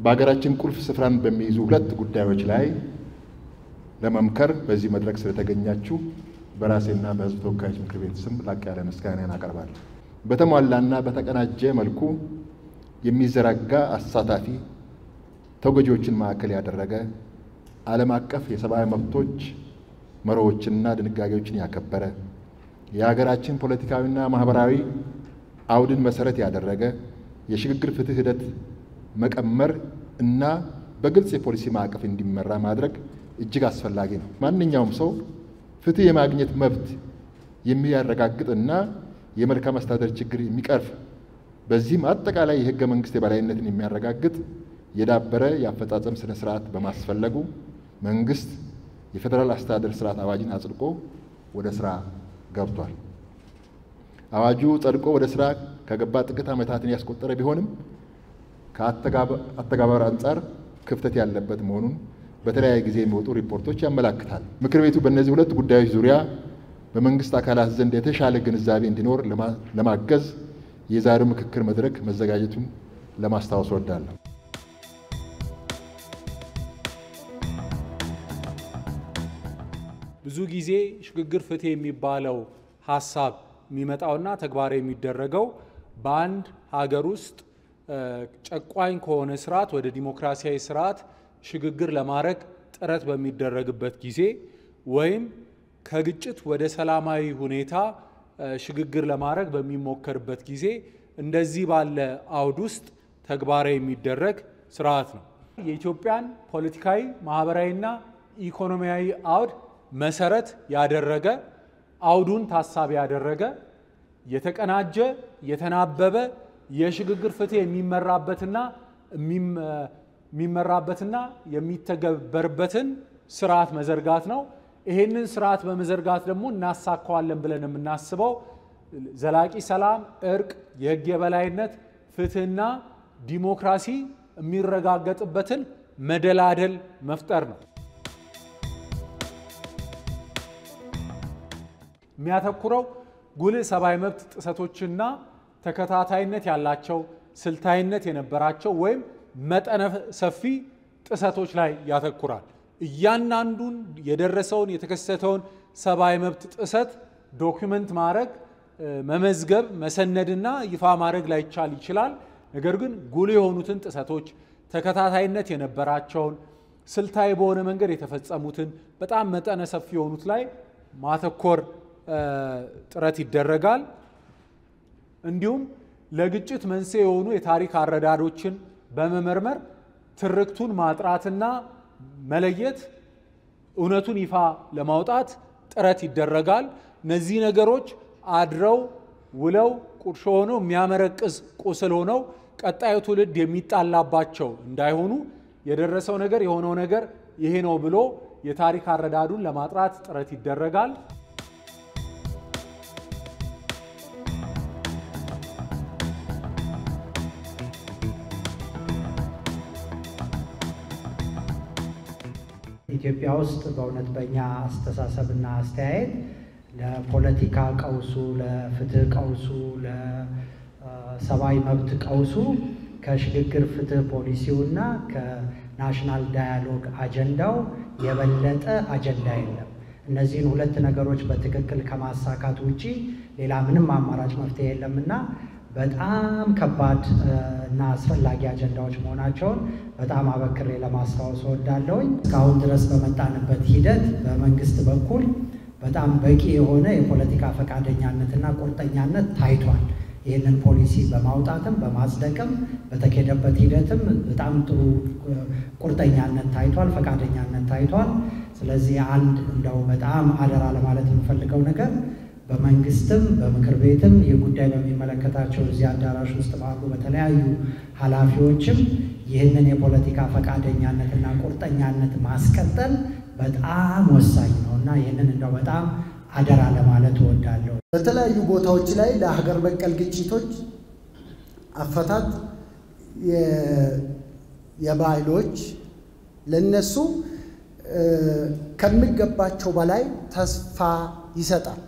በሀገራችን ቁልፍ ስፍራን በሚይዙ ሁለት ጉዳዮች ላይ ለመምከር በዚህ መድረክ ስለተገኛችሁ በራሴና በሕዝብ ተወካዮች ምክር ቤት ስም ላቅ ያለ ምስጋናን አቀርባለሁ። በተሟላና በተቀናጀ መልኩ የሚዘረጋ አሳታፊ ተጎጂዎችን ማዕከል ያደረገ ዓለም አቀፍ የሰብአዊ መብቶች መርሆዎችንና ድንጋጌዎችን ያከበረ የሀገራችን ፖለቲካዊና ማህበራዊ አውድን መሰረት ያደረገ የሽግግር ፍትህ ሂደት መቀመር እና በግልጽ የፖሊሲ ማዕቀፍ እንዲመራ ማድረግ እጅግ አስፈላጊ ነው። ማንኛውም ሰው ፍትህ የማግኘት መብት የሚያረጋግጥና የመልካም አስተዳደር ችግር የሚቀርፍ በዚህም አጠቃላይ የህገ መንግስት የበላይነትን የሚያረጋግጥ የዳበረ የአፈጻጸም ስነ ስርዓት በማስፈለጉ መንግስት የፌዴራል አስተዳደር ስርዓት አዋጅን አጽድቆ ወደ ስራ ገብቷል። አዋጁ ጸድቆ ወደ ስራ ከገባ ጥቂት ዓመታትን ያስቆጠረ ቢሆንም ከአተገባበር አንጻር ክፍተት ያለበት መሆኑን በተለያየ ጊዜ የሚወጡ ሪፖርቶች ያመላክታል። ምክር ቤቱ በእነዚህ ሁለት ጉዳዮች ዙሪያ በመንግስት አካላት ዘንድ የተሻለ ግንዛቤ እንዲኖር ለማገዝ የዛሬው ምክክር መድረክ መዘጋጀቱን ለማስታወስ እወዳለሁ። ብዙ ጊዜ ሽግግር ፍትህ የሚባለው ሀሳብ የሚመጣውና ተግባራዊ የሚደረገው በአንድ ሀገር ውስጥ ጨቋኝ ከሆነ ስርዓት ወደ ዲሞክራሲያዊ ስርዓት ሽግግር ለማድረግ ጥረት በሚደረግበት ጊዜ ወይም ከግጭት ወደ ሰላማዊ ሁኔታ ሽግግር ለማድረግ በሚሞከርበት ጊዜ እንደዚህ ባለ አውድ ውስጥ ተግባራዊ የሚደረግ ስርዓት ነው። የኢትዮጵያን ፖለቲካዊ፣ ማህበራዊና ኢኮኖሚያዊ አውድ መሰረት ያደረገ አውዱን ታሳቢ ያደረገ የተቀናጀ የተናበበ የሽግግር ፍትህ የሚመራበትና የሚመራበትና የሚተገበርበትን ስርዓት መዘርጋት ነው። ይሄንን ስርዓት በመዘርጋት ደግሞ እናሳካዋለን ብለን የምናስበው ዘላቂ ሰላም፣ እርቅ፣ የህግ የበላይነት፣ ፍትህና ዲሞክራሲ የሚረጋገጥበትን መደላደል መፍጠር ነው። የሚያተኩረው ጉልህ ሰብአዊ መብት ጥሰቶችና ተከታታይነት ያላቸው ስልታዊነት የነበራቸው ወይም መጠነ ሰፊ ጥሰቶች ላይ ያተኩራል። እያንዳንዱን የደረሰውን የተከሰተውን ሰብአዊ መብት ጥሰት ዶክመንት ማድረግ፣ መመዝገብ፣ መሰነድና ይፋ ማድረግ ላይቻል ይችላል። ነገር ግን ጉልህ የሆኑትን ጥሰቶች ተከታታይነት የነበራቸውን ስልታዊ በሆነ መንገድ የተፈጸሙትን በጣም መጠነ ሰፊ የሆኑት ላይ ማተኮር ጥረት ይደረጋል። እንዲሁም ለግጭት መንስኤ የሆኑ የታሪክ አረዳዶችን በመመርመር ትርክቱን ማጥራትና መለየት፣ እውነቱን ይፋ ለማውጣት ጥረት ይደረጋል። እነዚህ ነገሮች አድረው ውለው ቁርሾ ሆነው የሚያመረቅዝ ቁስል ሆነው ቀጣዩ ትውልድ የሚጣላባቸው እንዳይሆኑ የደረሰው ነገር የሆነው ነገር ይሄ ነው ብሎ የታሪክ አረዳዱን ለማጥራት ጥረት ይደረጋል። ኢትዮጵያ ውስጥ በእውነት በእኛ አስተሳሰብና አስተያየት ለፖለቲካ ቀውሱ፣ ለፍትህ ቀውሱ፣ ለሰብአዊ መብት ቀውሱ ከሽግግር ፍትህ ፖሊሲውና ከናሽናል ዳያሎግ አጀንዳው የበለጠ አጀንዳ የለም። እነዚህን ሁለት ነገሮች በትክክል ከማሳካት ውጪ ሌላ ምንም አማራጭ መፍትሄ የለምና በጣም ከባድ እና አስፈላጊ አጀንዳዎች መሆናቸውን በጣም አበክሬ ለማስታወስ እወዳለሁኝ። እስካሁን ድረስ በመጣንበት ሂደት በመንግስት በኩል በጣም በቂ የሆነ የፖለቲካ ፈቃደኛነትና ቁርጠኛነት ታይቷል። ይህንን ፖሊሲ በማውጣትም በማጽደቅም በተኬደበት ሂደትም በጣም ጥሩ ቁርጠኛነት ታይቷል፣ ፈቃደኛነት ታይቷል። ስለዚህ አንድ እንደው በጣም አደራ ለማለት የምፈልገው ነገር በመንግስትም በምክር ቤትም ይህ ጉዳይ በሚመለከታቸው እዚህ አዳራሽ ውስጥ ባሉ በተለያዩ ኃላፊዎችም ይህንን የፖለቲካ ፈቃደኛነትና ቁርጠኛነት ማስቀጠል በጣም ወሳኝ ነው እና ይህንን እንደው በጣም አደራ ለማለት እወዳለሁ። በተለያዩ ቦታዎች ላይ ለሀገር በቀል ግጭቶች አፈታት የባህሎች ለነሱ ከሚገባቸው በላይ ተስፋ ይሰጣል።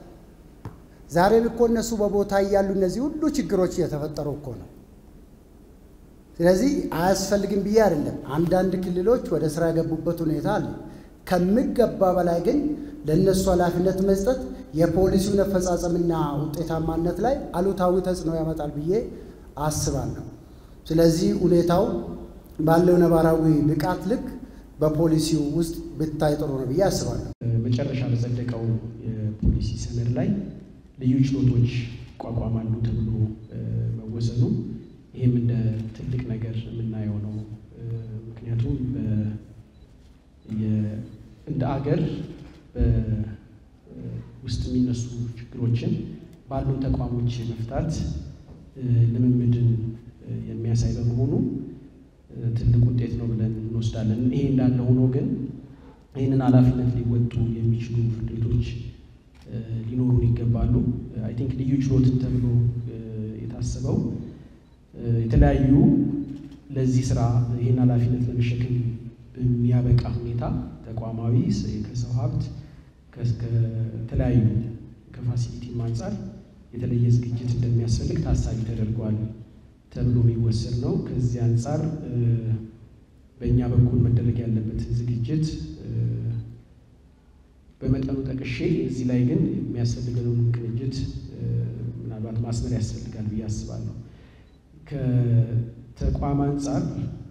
ዛሬም እኮ እነሱ በቦታ እያሉ እነዚህ ሁሉ ችግሮች እየተፈጠሩ እኮ ነው። ስለዚህ አያስፈልግም ብዬ አይደለም። አንዳንድ ክልሎች ወደ ስራ የገቡበት ሁኔታ አለ። ከሚገባ በላይ ግን ለእነሱ ኃላፊነት መስጠት የፖሊሲውን አፈጻጸምና ውጤታማነት ላይ አሉታዊ ተጽዕኖ ያመጣል ብዬ አስባለሁ። ስለዚህ ሁኔታው ባለው ነባራዊ ብቃት ልክ በፖሊሲው ውስጥ ብታይ ጥሩ ነው ብዬ አስባለሁ። መጨረሻ በጸደቀው የፖሊሲ ሰነድ ላይ ልዩ ችሎቶች ይቋቋማሉ ተብሎ መወሰኑ ይህም እንደ ትልቅ ነገር የምናየው ነው። ምክንያቱም እንደ አገር ውስጥ የሚነሱ ችግሮችን ባሉን ተቋሞች መፍታት ልምምድን የሚያሳይ በመሆኑ ትልቅ ውጤት ነው ብለን እንወስዳለን። ይሄ እንዳለ ሆኖ ግን ይህንን ኃላፊነት ሊወጡ የሚችሉ ፍርድ ቤቶች ሊኖሩን ይገባሉ። አይ ቲንክ ልዩ ችሎትን ተብሎ የታሰበው የተለያዩ ለዚህ ስራ ይህን ኃላፊነት ለመሸከም በሚያበቃ ሁኔታ ተቋማዊ ከሰው ሀብት ከተለያዩ ከፋሲሊቲም አንጻር የተለየ ዝግጅት እንደሚያስፈልግ ታሳቢ ተደርጓል ተብሎ የሚወሰድ ነው። ከዚህ አንጻር በእኛ በኩል መደረግ ያለበትን ዝግጅት በመጠኑ ጠቅሼ እዚህ ላይ ግን የሚያስፈልገውን ቅንጅት ምናልባት ማስመር ያስፈልጋል ብዬ አስባለሁ። ከተቋም አንጻር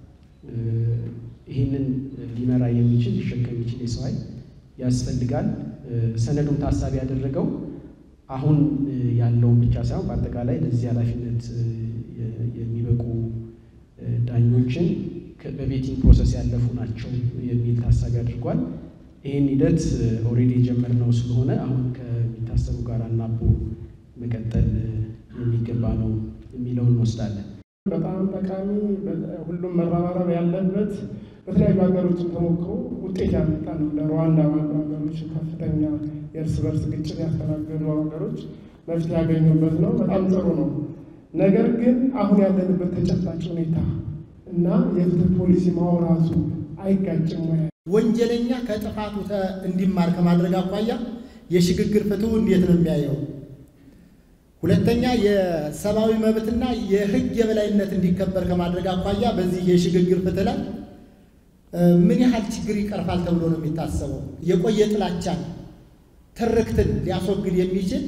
ይህንን ሊመራ የሚችል ሊሸከም የሚችል የሰው ኃይል ያስፈልጋል። ሰነዱን ታሳቢ ያደረገው አሁን ያለውን ብቻ ሳይሆን በአጠቃላይ ለዚህ ኃላፊነት የሚበቁ ዳኞችን በቤቲንግ ፕሮሰስ ያለፉ ናቸው የሚል ታሳቢ አድርጓል። ይህን ሂደት ኦልሬዲ የጀመርነው ስለሆነ አሁን ከሚታሰቡ ጋር አናቦ መቀጠል የሚገባ ነው የሚለውን እንወስዳለን። በጣም ጠቃሚ ሁሉም መረባረብ ያለበት በተለያዩ ሀገሮችን ተሞክሮ ውጤት ያመጣ ነው። እንደ ሩዋንዳ ባሉ ሀገሮች ከፍተኛ የእርስ በርስ ግጭት ያስተናገዱ ሀገሮች መፍትሄ ያገኙበት ነው። በጣም ጥሩ ነው። ነገር ግን አሁን ያለንበት ተጨባጭ ሁኔታ እና የፍትህ ፖሊሲ ማውራቱ አይጋጭም ወይ? ወንጀለኛ ከጥፋቱ እንዲማር ከማድረግ አኳያ የሽግግር ፍትሁ እንዴት ነው የሚያየው? ሁለተኛ የሰብአዊ መብትና የህግ የበላይነት እንዲከበር ከማድረግ አኳያ በዚህ የሽግግር ፍትህ ላይ ምን ያህል ችግር ይቀርፋል ተብሎ ነው የሚታሰበው? የቆየ ጥላቻን ትርክትን ሊያስወግድ የሚችል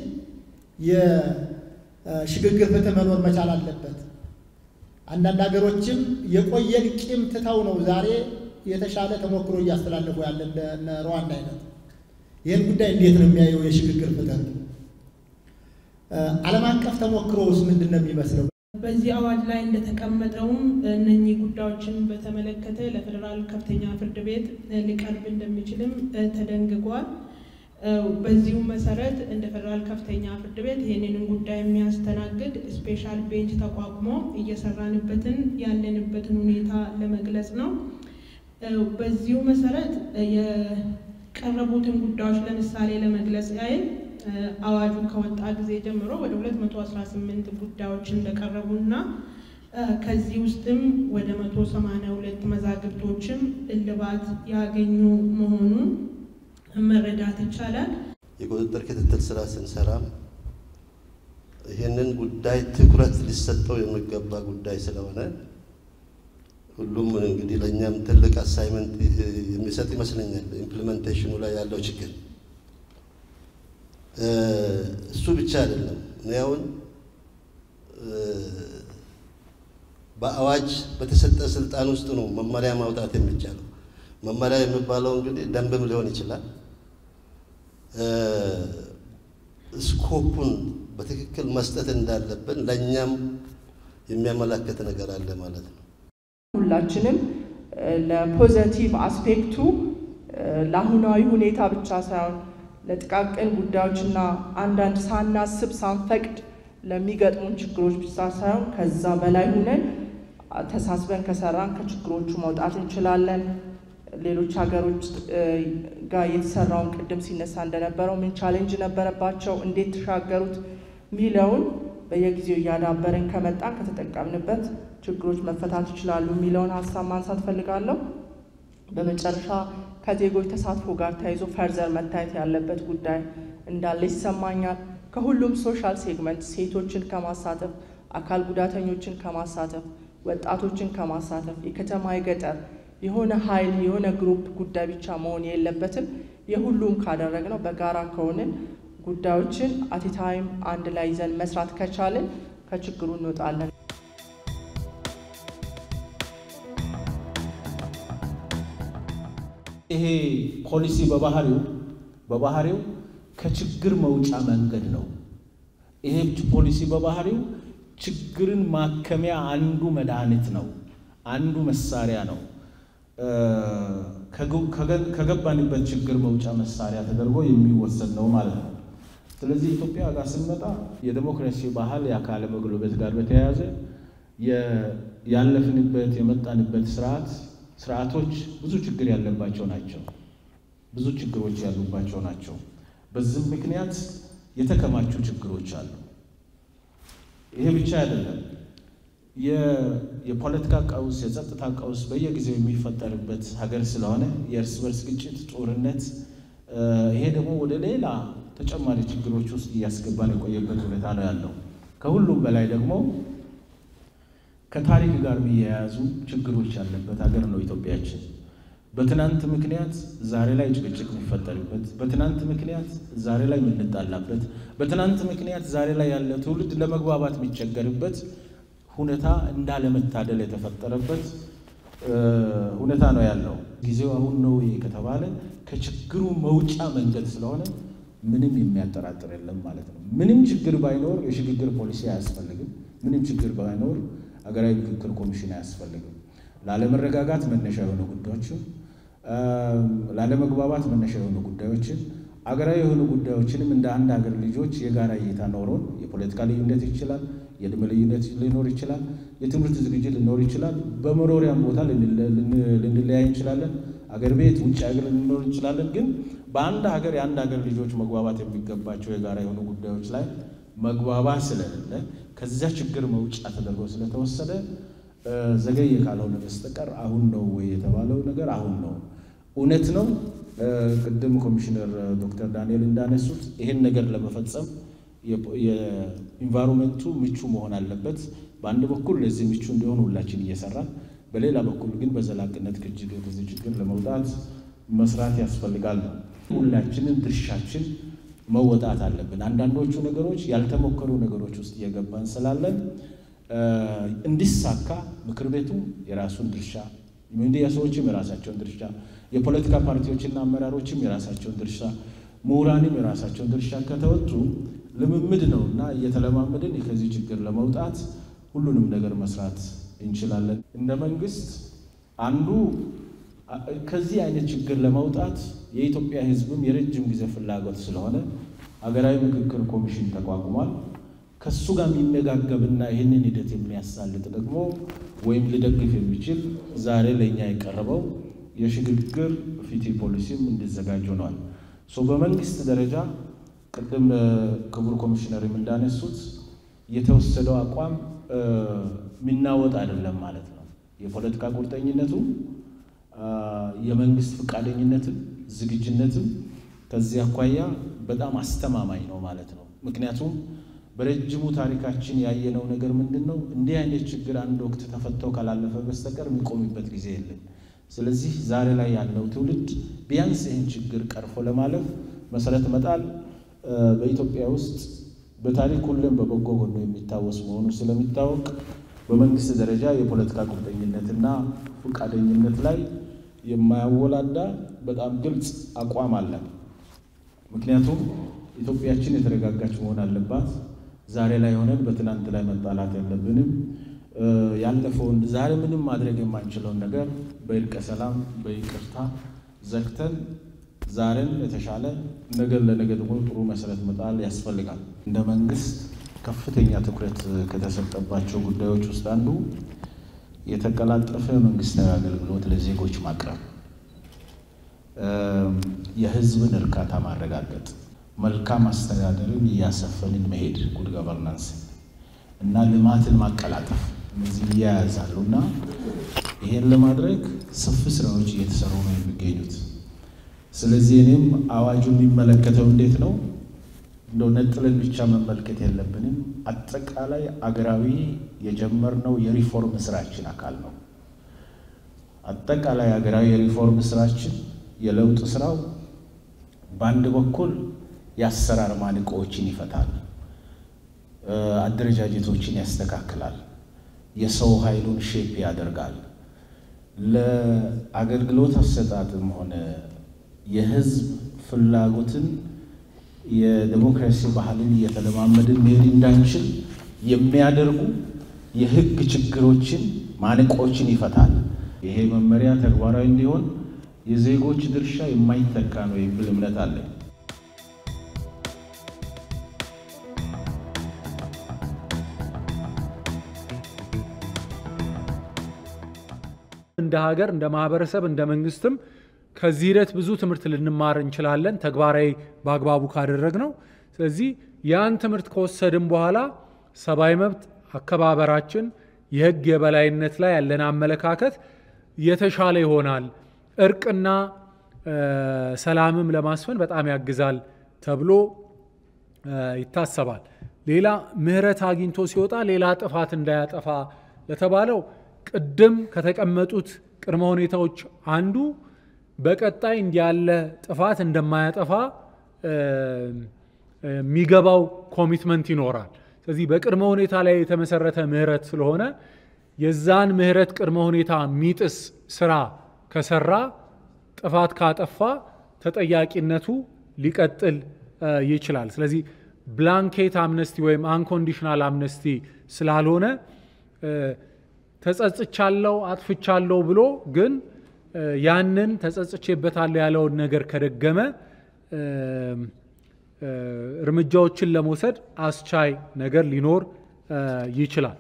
የሽግግር ፍትህ መኖር መቻል አለበት። አንዳንድ ሀገሮችም የቆየን ቂም ትተው ነው ዛሬ የተሻለ ተሞክሮ እያስተላለፉ ያለ እነ ሩዋንዳ አይነት። ይህን ጉዳይ እንዴት ነው የሚያየው የሽግግር ፍትህ? ዓለም አቀፍ ተሞክሮውስ ምንድን ነው የሚመስለው? በዚህ አዋጅ ላይ እንደተቀመጠውም እነኚህ ጉዳዮችን በተመለከተ ለፌዴራል ከፍተኛ ፍርድ ቤት ሊቀርብ እንደሚችልም ተደንግጓል። በዚሁ መሰረት እንደ ፌዴራል ከፍተኛ ፍርድ ቤት ይህንን ጉዳይ የሚያስተናግድ ስፔሻል ቤንች ተቋቁሞ እየሰራንበትን ያለንበትን ሁኔታ ለመግለጽ ነው። በዚሁ መሰረት የቀረቡትን ጉዳዮች ለምሳሌ ለመግለጽ ያህል አዋጁ ከወጣ ጊዜ ጀምሮ ወደ 218 ጉዳዮች እንደቀረቡና ከዚህ ውስጥም ወደ 182 መዛግብቶችም እልባት ያገኙ መሆኑን መረዳት ይቻላል። የቁጥጥር ክትትል ስራ ስንሰራ ይህንን ጉዳይ ትኩረት ሊሰጠው የሚገባ ጉዳይ ስለሆነ ሁሉም እንግዲህ ለእኛም ትልቅ አሳይመንት የሚሰጥ ይመስለኛል። ኢምፕሊሜንቴሽኑ ላይ ያለው ችግር እሱ ብቻ አይደለም። እኔ አሁን በአዋጅ በተሰጠ ስልጣን ውስጥ ነው መመሪያ ማውጣት የሚቻለው። መመሪያ የሚባለው እንግዲህ ደንብም ሊሆን ይችላል። ስኮፑን በትክክል መስጠት እንዳለብን ለእኛም የሚያመላክት ነገር አለ ማለት ነው። ሁላችንም ለፖዘቲቭ አስፔክቱ ለአሁናዊ ሁኔታ ብቻ ሳይሆን ለጥቃቅን ጉዳዮችና አንዳንድ ሳናስብ ሳንፈቅድ ለሚገጥሙን ችግሮች ብቻ ሳይሆን ከዛ በላይ ሁነን ተሳስበን ከሰራን ከችግሮቹ መውጣት እንችላለን። ሌሎች ሀገሮች ጋር የተሰራውን ቅድም ሲነሳ እንደነበረው ምን ቻሌንጅ ነበረባቸው፣ እንዴት ተሻገሩት ሚለውን በየጊዜው እያዳበርን ከመጣን ከተጠቀምንበት ችግሮች መፈታት ይችላሉ የሚለውን ሀሳብ ማንሳት ፈልጋለሁ። በመጨረሻ ከዜጎች ተሳትፎ ጋር ተያይዞ ፈርዘር መታየት ያለበት ጉዳይ እንዳለ ይሰማኛል። ከሁሉም ሶሻል ሴግመንት ሴቶችን ከማሳተፍ አካል ጉዳተኞችን ከማሳተፍ ወጣቶችን ከማሳተፍ የከተማ የገጠር የሆነ ኃይል የሆነ ግሩፕ ጉዳይ ብቻ መሆን የለበትም። የሁሉም ካደረግነው በጋራ ከሆንን ጉዳዮችን አቲታይም አንድ ላይ ይዘን መስራት ከቻልን ከችግሩ እንወጣለን። ይሄ ፖሊሲ በባህሪው በባህሪው ከችግር መውጫ መንገድ ነው። ይሄ ፖሊሲ በባህሪው ችግርን ማከሚያ አንዱ መድኃኒት ነው፣ አንዱ መሳሪያ ነው። ከገባንበት ችግር መውጫ መሳሪያ ተደርጎ የሚወሰድ ነው ማለት ነው። ስለዚህ ኢትዮጵያ ጋር ስንመጣ የዴሞክራሲ ባህል የአካለ መጎልበት ጋር በተያያዘ ያለፍንበት የመጣንበት ስርዓት ስርዓቶች ብዙ ችግር ያለባቸው ናቸው። ብዙ ችግሮች ያሉባቸው ናቸው። በዚህም ምክንያት የተከማቹ ችግሮች አሉ። ይሄ ብቻ አይደለም። የፖለቲካ ቀውስ፣ የጸጥታ ቀውስ በየጊዜው የሚፈጠርበት ሀገር ስለሆነ የእርስ በርስ ግጭት፣ ጦርነት፣ ይሄ ደግሞ ወደ ሌላ ተጨማሪ ችግሮች ውስጥ እያስገባን የቆየበት ሁኔታ ነው ያለው። ከሁሉም በላይ ደግሞ ከታሪክ ጋር የሚያያዙ ችግሮች ያለበት ሀገር ነው ኢትዮጵያችን። በትናንት ምክንያት ዛሬ ላይ ጭቅጭቅ የሚፈጠርበት፣ በትናንት ምክንያት ዛሬ ላይ የምንጣላበት፣ በትናንት ምክንያት ዛሬ ላይ ያለ ትውልድ ለመግባባት የሚቸገርበት ሁኔታ እንዳለመታደል የተፈጠረበት ሁኔታ ነው ያለው። ጊዜው አሁን ነው ከተባለ ከችግሩ መውጫ መንገድ ስለሆነ ምንም የሚያጠራጥር የለም ማለት ነው። ምንም ችግር ባይኖር የሽግግር ፖሊሲ አያስፈልግም። ምንም ችግር ባይኖር ሀገራዊ ምክክር ኮሚሽን አያስፈልግም። ላለመረጋጋት መነሻ የሆኑ ጉዳዮችን፣ ላለመግባባት መነሻ የሆኑ ጉዳዮችን፣ አገራዊ የሆኑ ጉዳዮችንም እንደ አንድ ሀገር ልጆች የጋራ እይታ ኖሮን የፖለቲካ ልዩነት ይችላል፣ የዕድሜ ልዩነት ሊኖር ይችላል፣ የትምህርት ዝግጅት ሊኖር ይችላል፣ በመኖሪያም ቦታ ልንለያይ እንችላለን፣ አገር ቤት ውጭ ሀገር ልንኖር እንችላለን። ግን በአንድ ሀገር የአንድ ሀገር ልጆች መግባባት የሚገባቸው የጋራ የሆኑ ጉዳዮች ላይ መግባባት ስለሌለ ከዚያ ችግር መውጫ ተደርጎ ስለተወሰደ ዘገየ ካልሆነ በስተቀር አሁን ነው ወይ የተባለው ነገር አሁን ነው። እውነት ነው። ቅድም ኮሚሽነር ዶክተር ዳንኤል እንዳነሱት ይሄን ነገር ለመፈጸም የኢንቫይሮንመንቱ ምቹ መሆን አለበት። በአንድ በኩል ለዚህ ምቹ እንዲሆን ሁላችን እየሰራን፣ በሌላ በኩል ግን በዘላቂነት ከዚህ ችግር ለመውጣት መስራት ያስፈልጋል ነው። ሁላችንም ድርሻችን መወጣት አለብን። አንዳንዶቹ ነገሮች ያልተሞከሩ ነገሮች ውስጥ እየገባን ስላለን እንዲሳካ ምክር ቤቱ የራሱን ድርሻ፣ ሚዲያ ሰዎችም የራሳቸውን ድርሻ፣ የፖለቲካ ፓርቲዎችና አመራሮችም የራሳቸውን ድርሻ፣ ምሁራንም የራሳቸውን ድርሻ ከተወጡ ልምምድ ነው እና እየተለማመድን ከዚህ ችግር ለመውጣት ሁሉንም ነገር መስራት እንችላለን። እንደ መንግስት አንዱ ከዚህ አይነት ችግር ለመውጣት የኢትዮጵያ ሕዝብም የረጅም ጊዜ ፍላጎት ስለሆነ ሀገራዊ ምክክር ኮሚሽን ተቋቁሟል። ከሱ ጋር የሚመጋገብና ይህንን ሂደት የሚያሳልጥ ደግሞ ወይም ሊደግፍ የሚችል ዛሬ ለእኛ የቀረበው የሽግግር ፍትህ ፖሊሲም እንዲዘጋጅ ሆኗል። በመንግስት ደረጃ ቅድም ክቡር ኮሚሽነርም እንዳነሱት የተወሰደው አቋም የሚናወጥ አይደለም ማለት ነው። የፖለቲካ ቁርጠኝነቱ የመንግስት ፈቃደኝነትም ዝግጁነትም ከዚህ አኳያ በጣም አስተማማኝ ነው ማለት ነው። ምክንያቱም በረጅሙ ታሪካችን ያየነው ነገር ምንድን ነው? እንዲህ አይነት ችግር አንድ ወቅት ተፈተው ካላለፈ በስተቀር የሚቆምበት ጊዜ የለም። ስለዚህ ዛሬ ላይ ያለው ትውልድ ቢያንስ ይህን ችግር ቀርፎ ለማለፍ መሰረት መጣል በኢትዮጵያ ውስጥ በታሪክ ሁሌም በበጎ ጎኑ የሚታወስ መሆኑ ስለሚታወቅ በመንግስት ደረጃ የፖለቲካ ቁርጠኝነትና ፈቃደኝነት ላይ የማያወላዳ በጣም ግልጽ አቋም አለ። ምክንያቱም ኢትዮጵያችን የተረጋጋች መሆን አለባት። ዛሬ ላይ ሆነን በትናንት ላይ መጣላት የለብንም። ያለፈውን ዛሬ ምንም ማድረግ የማንችለውን ነገር በእርቀ ሰላም በይቅርታ ዘግተን ዛሬን የተሻለ ነገር ለነገ ደግሞ ጥሩ መሰረት መጣል ያስፈልጋል። እንደ መንግስት ከፍተኛ ትኩረት ከተሰጠባቸው ጉዳዮች ውስጥ አንዱ የተቀላጠፈ መንግስታዊ አገልግሎት ለዜጎች ማቅረብ፣ የህዝብን እርካታ ማረጋገጥ፣ መልካም አስተዳደርን እያሰፈንን መሄድ ጉድ ገቨርናንስ እና ልማትን ማቀላጠፍ እነዚህ እያያዛሉ እና ይሄን ለማድረግ ሰፊ ስራዎች እየተሰሩ ነው የሚገኙት። ስለዚህ እኔም አዋጁ የሚመለከተው እንዴት ነው እንደው ነጥለን ብቻ መመልከት የለብንም። አጠቃላይ አገራዊ የጀመርነው የሪፎርም ስራችን አካል ነው። አጠቃላይ ሀገራዊ የሪፎርም ስራችን የለውጥ ስራው በአንድ በኩል የአሰራር ማነቆዎችን ይፈታል፣ አደረጃጀቶችን ያስተካክላል፣ የሰው ኃይሉን ሼፕ ያደርጋል። ለአገልግሎት አሰጣጥም ሆነ የህዝብ ፍላጎትን የዴሞክራሲ ባህልን እየተለማመድን መሄድ እንዳንችል የሚያደርጉ የህግ ችግሮችን ማነቆችን ይፈታል። ይሄ መመሪያ ተግባራዊ እንዲሆን የዜጎች ድርሻ የማይተካ ነው የሚል እምነት አለኝ። እንደ ሀገር፣ እንደ ማህበረሰብ፣ እንደ መንግስትም ከዚህ ሂደት ብዙ ትምህርት ልንማር እንችላለን፣ ተግባራዊ በአግባቡ ካደረግ ነው። ስለዚህ ያን ትምህርት ከወሰድን በኋላ ሰብአዊ መብት አከባበራችን፣ የህግ የበላይነት ላይ ያለን አመለካከት የተሻለ ይሆናል። እርቅና ሰላምም ለማስፈን በጣም ያግዛል ተብሎ ይታሰባል። ሌላ ምህረት አግኝቶ ሲወጣ ሌላ ጥፋት እንዳያጠፋ ለተባለው ቅድም ከተቀመጡት ቅድመ ሁኔታዎች አንዱ በቀጣይ እንዲያለ ጥፋት እንደማያጠፋ የሚገባው ኮሚትመንት ይኖራል። ስለዚህ በቅድመ ሁኔታ ላይ የተመሰረተ ምህረት ስለሆነ የዛን ምህረት ቅድመ ሁኔታ የሚጥስ ስራ ከሰራ ጥፋት ካጠፋ ተጠያቂነቱ ሊቀጥል ይችላል። ስለዚህ ብላንኬት አምነስቲ ወይም አንኮንዲሽናል አምነስቲ ስላልሆነ ተጸጽቻለሁ፣ አጥፍቻለሁ ብሎ ግን ያንን ተጸጽቼበታለሁ ያለውን ነገር ከደገመ እርምጃዎችን ለመውሰድ አስቻይ ነገር ሊኖር ይችላል።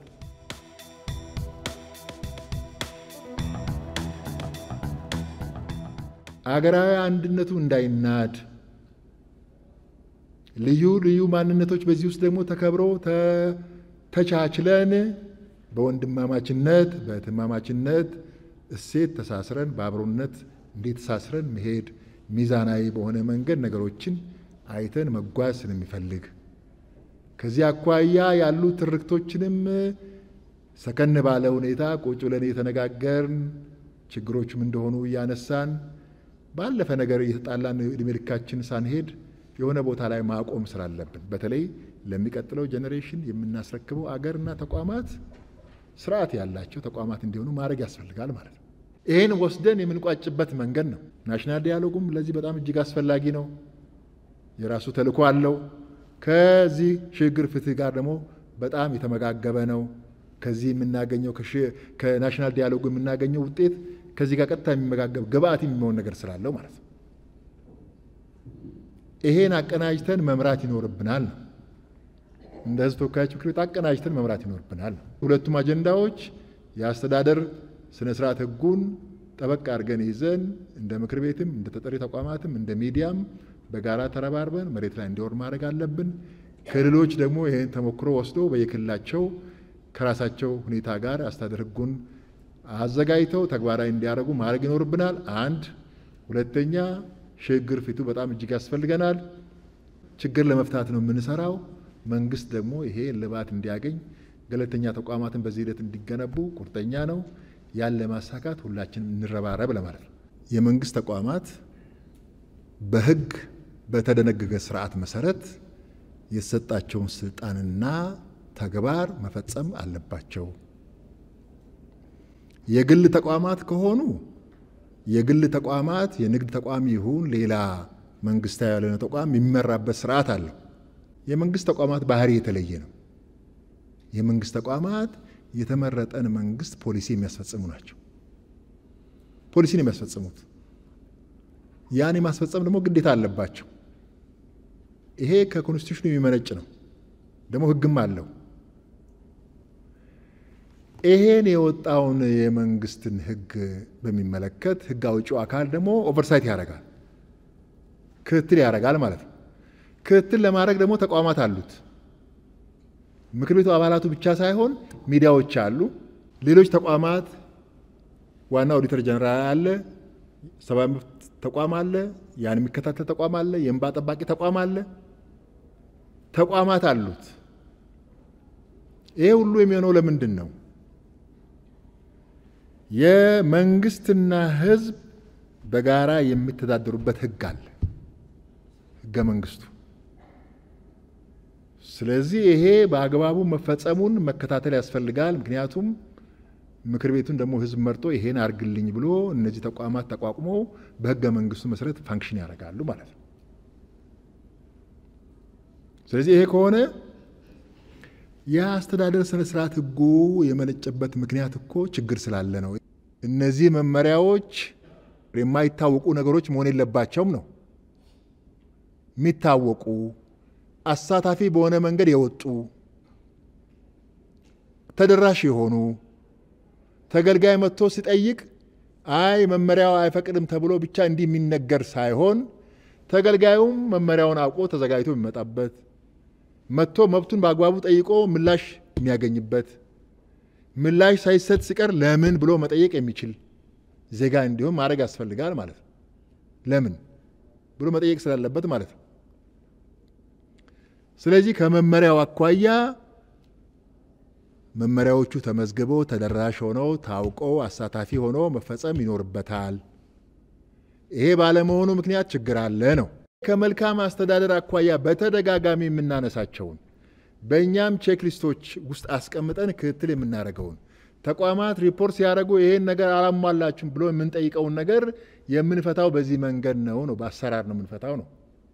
አገራዊ አንድነቱ እንዳይናድ ልዩ ልዩ ማንነቶች በዚህ ውስጥ ደግሞ ተከብረው ተቻችለን በወንድማማችነት በእህትማማችነት እሴት ተሳስረን በአብሮነት እንዴት ተሳስረን መሄድ ሚዛናዊ በሆነ መንገድ ነገሮችን አይተን መጓዝ ስለሚፈልግ ከዚህ አኳያ ያሉ ትርክቶችንም ሰከን ባለ ሁኔታ ቁጭ ብለን እየተነጋገርን ችግሮችም እንደሆኑ እያነሳን ባለፈ ነገር እየተጣላን እድሜ ልካችን ሳንሄድ የሆነ ቦታ ላይ ማቆም ስላለብን በተለይ ለሚቀጥለው ጄኔሬሽን የምናስረክበው አገርና ተቋማት ስርዓት ያላቸው ተቋማት እንዲሆኑ ማድረግ ያስፈልጋል ማለት ነው። ይህን ወስደን የምንቋጭበት መንገድ ነው። ናሽናል ዲያሎጉም ለዚህ በጣም እጅግ አስፈላጊ ነው። የራሱ ተልዕኮ አለው። ከዚህ ሽግግር ፍትህ ጋር ደግሞ በጣም የተመጋገበ ነው። ከዚህ የምናገኘው ከናሽናል ዲያሎጉ የምናገኘው ውጤት ከዚህ ጋር ቀጥታ የሚመጋገብ ግብአት የሚሆን ነገር ስላለው ማለት ነው። ይሄን አቀናጅተን መምራት ይኖርብናል ነው እንደ ህዝብ ተወካዮች ምክር ቤት አቀናጅተን መምራት ይኖርብናል ነው። ሁለቱም አጀንዳዎች የአስተዳደር ስነ ስርዓት ህጉን ጠበቅ አድርገን ይዘን እንደ ምክር ቤትም እንደ ተጠሪ ተቋማትም እንደ ሚዲያም በጋራ ተረባርበን መሬት ላይ እንዲወርድ ማድረግ አለብን። ክልሎች ደግሞ ይህን ተሞክሮ ወስዶ በየክልላቸው ከራሳቸው ሁኔታ ጋር አስተዳደር ህጉን አዘጋጅተው ተግባራዊ እንዲያደርጉ ማድረግ ይኖርብናል። አንድ ሁለተኛ ሽግግር ፊቱ በጣም እጅግ ያስፈልገናል። ችግር ለመፍታት ነው የምንሰራው። መንግስት ደግሞ ይሄ እልባት እንዲያገኝ ገለልተኛ ተቋማትን በዚህ ሂደት እንዲገነቡ ቁርጠኛ ነው። ያን ለማሳካት ሁላችንም እንረባረብ ለማለት ነው። የመንግስት ተቋማት በህግ በተደነገገ ስርዓት መሰረት የተሰጣቸውን ስልጣንና ተግባር መፈጸም አለባቸው። የግል ተቋማት ከሆኑ የግል ተቋማት የንግድ ተቋም ይሁን ሌላ መንግስታዊ ያልሆነ ተቋም የሚመራበት ስርዓት አለው። የመንግስት ተቋማት ባህሪ የተለየ ነው። የመንግስት ተቋማት የተመረጠን መንግስት ፖሊሲ የሚያስፈጽሙ ናቸው። ፖሊሲን የሚያስፈጽሙት ያን የማስፈጸም ደግሞ ግዴታ አለባቸው። ይሄ ከኮንስቲቱሽኑ የሚመነጭ ነው፣ ደግሞ ህግም አለው። ይሄን የወጣውን የመንግስትን ህግ በሚመለከት ህግ አውጪው አካል ደግሞ ኦቨርሳይት ያደርጋል፣ ክትትል ያደርጋል ማለት ነው። ክትትል ለማድረግ ደግሞ ተቋማት አሉት። ምክር ቤቱ አባላቱ ብቻ ሳይሆን ሚዲያዎች አሉ፣ ሌሎች ተቋማት፣ ዋና ኦዲተር ጀነራል አለ፣ ሰብአዊ መብት ተቋም አለ፣ ያን የሚከታተል ተቋም አለ፣ የእንባ ጠባቂ ተቋም አለ። ተቋማት አሉት። ይሄ ሁሉ የሚሆነው ለምንድን ነው? የመንግስትና ህዝብ በጋራ የሚተዳደሩበት ህግ አለ፣ ህገ መንግስቱ። ስለዚህ ይሄ በአግባቡ መፈጸሙን መከታተል ያስፈልጋል። ምክንያቱም ምክር ቤቱን ደግሞ ህዝብ መርጦ ይሄን አርግልኝ ብሎ እነዚህ ተቋማት ተቋቁሞ በህገ መንግስቱ መሰረት ፋንክሽን ያደርጋሉ ማለት ነው። ስለዚህ ይሄ ከሆነ የአስተዳደር ስነ ስርዓት ህጉ የመነጨበት ምክንያት እኮ ችግር ስላለ ነው። እነዚህ መመሪያዎች የማይታወቁ ነገሮች መሆን የለባቸውም ነው የሚታወቁ አሳታፊ በሆነ መንገድ የወጡ ተደራሽ የሆኑ ተገልጋይ መጥቶ ሲጠይቅ አይ መመሪያው አይፈቅድም ተብሎ ብቻ እንዲህ የሚነገር ሳይሆን ተገልጋዩም መመሪያውን አውቆ ተዘጋጅቶ የሚመጣበት መጥቶ መብቱን በአግባቡ ጠይቆ ምላሽ የሚያገኝበት ምላሽ ሳይሰጥ ሲቀር ለምን ብሎ መጠየቅ የሚችል ዜጋ እንዲሆን ማድረግ ያስፈልጋል ማለት ነው። ለምን ብሎ መጠየቅ ስላለበት ማለት ነው። ስለዚህ ከመመሪያው አኳያ መመሪያዎቹ ተመዝግበው ተደራሽ ሆነው ታውቀው አሳታፊ ሆኖ መፈጸም ይኖርበታል። ይሄ ባለመሆኑ ምክንያት ችግር አለ ነው። ከመልካም አስተዳደር አኳያ በተደጋጋሚ የምናነሳቸውን በእኛም ቼክሊስቶች ውስጥ አስቀምጠን ክትትል የምናደርገውን ተቋማት ሪፖርት ሲያደርጉ ይሄን ነገር አላሟላችሁም ብሎ የምንጠይቀውን ነገር የምንፈታው በዚህ መንገድ ነው ነው በአሰራር ነው የምንፈታው ነው።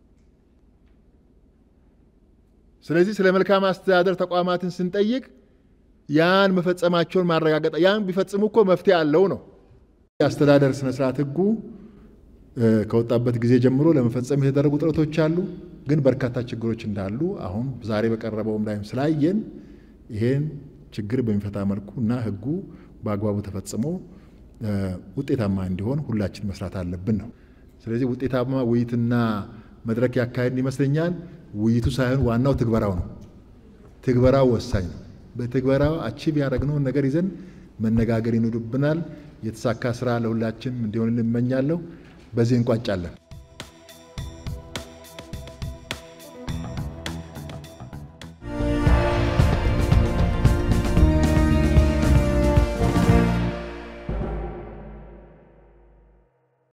ስለዚህ ስለ መልካም አስተዳደር ተቋማትን ስንጠይቅ ያን መፈጸማቸውን ማረጋገጥ ያን ቢፈጽሙ እኮ መፍትሄ አለው ነው። የአስተዳደር ስነስርዓት ህጉ ከወጣበት ጊዜ ጀምሮ ለመፈጸም የተደረጉ ጥረቶች አሉ። ግን በርካታ ችግሮች እንዳሉ አሁን ዛሬ በቀረበውም ላይም ስላየን ይሄን ችግር በሚፈታ መልኩ እና ህጉ በአግባቡ ተፈጽሞ ውጤታማ እንዲሆን ሁላችን መስራት አለብን ነው። ስለዚህ ውጤታማ ውይይትና መድረክ ያካሄድን ይመስለኛል። ውይይቱ ሳይሆን ዋናው ትግበራው ነው። ትግበራው ወሳኝ ነው። በትግበራው አቺቭ ያደረግነውን ነገር ይዘን መነጋገር ይኖርብናል። የተሳካ ስራ ለሁላችን እንዲሆን እንመኛለሁ። በዚህ እንቋጫለን።